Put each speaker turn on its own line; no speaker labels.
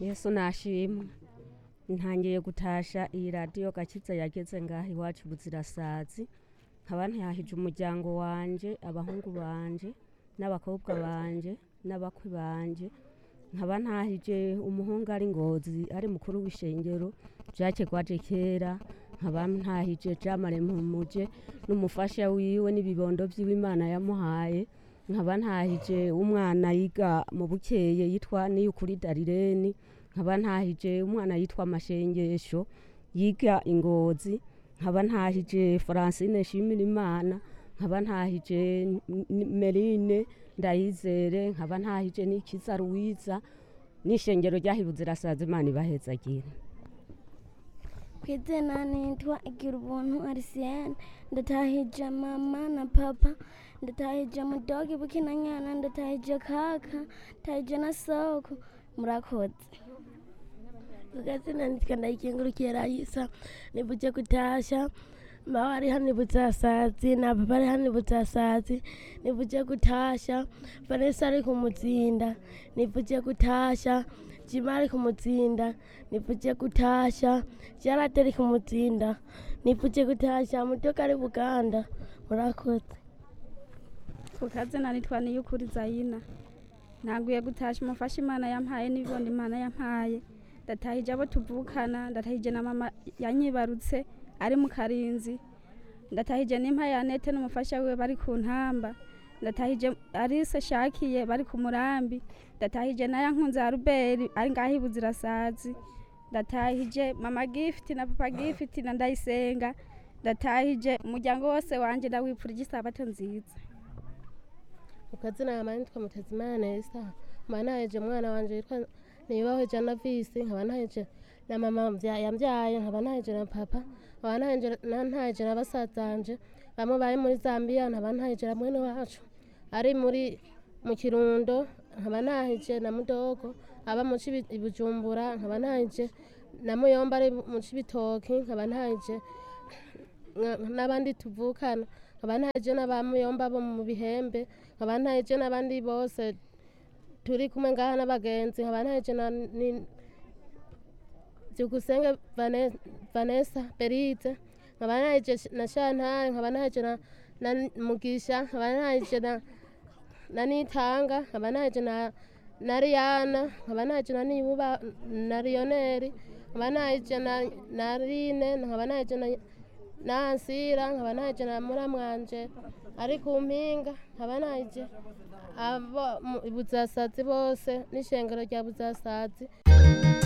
yesu nashimwe ntangiye gutasha iyi radiyo gakiza yageze ngaha iwacu buzirasazi nkaba ntihahije umuryango wanje abahungu banje n'abakobwa banje n'abakwe banje nkaba ntahije umuhungu ari ngozi ari mukuru w'ishengero jacques gwaje kera nkaba ntahije jamare mpumuje n'umufasha wiwe n'ibibondo vyiwe imana yamuhaye nkaba ntahije umwana yiga mu bukeye yitwa niyukuri darireni nkaba ntahije umwana yitwa mashengesho yiga ingozi nkaba ntahije francine shimira imana nkaba ntahije N- merine ndayizere nkaba ntahije n'ikiza ruwiza n'ishengero ryahibuze irasaza imana ibahezagire
ku izina nitwa igira ubuntu arisiyene ndatahije mama na papa ndatahije mudogi bukinanyana ndatahije kaka ndatahije na soko murakoze
Gazina nitwa ndayikengurukiye Raisa nivuje kutasha mama ari hano ibutsasazi na papa ari hano ibutsasazi nivuje kutasha Vanessa ari kumutsinda nivuje kutasha Jima ari kumutsinda nivuje kutasha Jarate ari kumutsinda nivuje kutasha Mutoka ari Buganda murakoze
kukazina nitwa niyukuri zayina ntaguye gutasha umufasha imana yampaye n'ibibondo imana yampaye ndatahije abo tuvukana ndatahije na mama yanyibarutse ari mu karinzi ndatahije n'impa ya nete n'umufasha wiwe bari ku ntamba ndatahije arise shakiye bari ku murambi ndatahije na yankunze ya ruberi ari ngaho ibuzirasazi ndatahije mama gifiti na papa gifiti na ndayisenga ndatahije umuryango wose wanje ndawipfurije isabato nziza
ukazina yama nitwa mutazimana nesa nkaba ntaheje umwana wanje yitwa nibaho jana visi nkaba ntaheje na mama mvya- yambyaye nkaba ntaheje na papa nkaba ntaheje na- ntaheje na basazanje bamwe bari muri zambia nkaba ntaheje na mwene wacu ari muri mu kirundo nkaba ntaheje na mudogo aba mu Cibi- i bujumbura nkaba ntaheje na muyomba ari mu cibitoki nkaba ntaheje nka- n'abandi tuvukana nkaba ntaheje n'abamuyomba bo mu bihembe nkaba ntaheje n'abandi bose turi kumwe ngaha n'abagenzi nkaba ntaheje na ni- byukusenge Vane- vanessa beride nkaba ntaheje na shantare nkaba ntaheje na na mugisha nkaba ntaheje na na nitanga nkaba ntaheje na na riyana nkaba ntaheje na nibuba na riyoneri nkaba ntaheje na na rine nkaba ntaheje na na ansira nkaba ntaheje na muramwanje ari ku mpinga nkaba ntaheje abo mu- buzasazi bose n'ishengero rya buzasazi